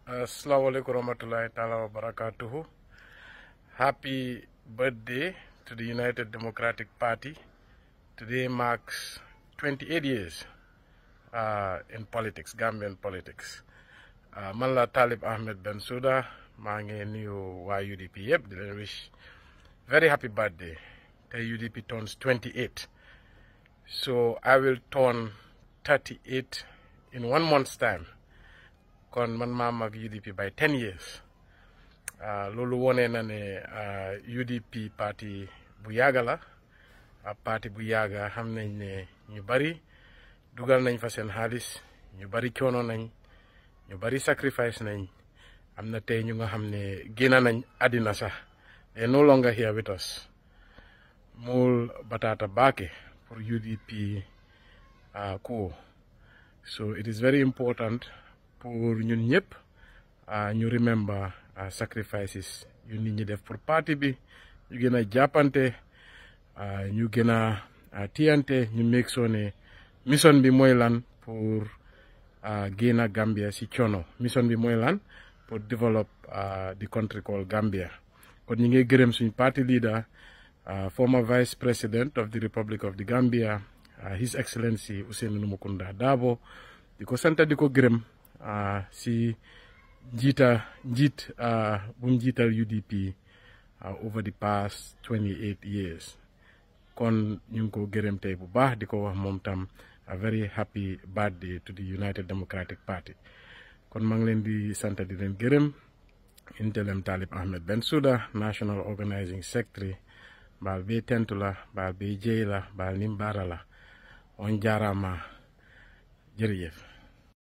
Assalamu alaikum warahmatullahi ta'ala wa barakatuhu. Happy birthday to the United Democratic Party. Today marks 28 years uh, in politics, Gambian politics. Uh, man la Talib Ahmed Bensouda maa ngi nuyu waa UDP yëpp di leen wish very happy birthday tey UDP turns 28 so I will turn 38 in one month's time kon man maa mag UDP by 10 years loolu wone na ne UDP parti bu yàgga la parti bu yàgga xam nañ ne ñu bari dugal nañ fa seen xaalis ñu bari coono nañ ñu bari sacrifice nañ am na tey ñu nga xam ne génn nañ àddina sax they no longer here with us mul batata baake pour UDP kuwo so it is very important pour ñun ñëpp ñu remember sacrifices yu nit ñi def pour parti bi ñu gën a jàppante ñu gën a tiyante ñu make sure ne mission bi mooy lan pour génn Gambia si coono mission bi mooy lan pour develop the country called Gambia kon ñu ngi gërëm suñ party leader former vice president of the Republic of the Gambia his excellency Ousainou Numukunda Darboe di ko sant di ko gërëm si njiita njiit bu mu njiital UDP over the past 28 years kon ñu ngi ko gërëm tey bu baax di ko wax moom tam a very happy birthday to the United Democratic Party kon maa ngi leen di sant di leen gërëm intelem Talib Ahmed Bensouda national organizing secretary baal be tentu la baal be jeey la baal nimbara la on jaarama jërëjëf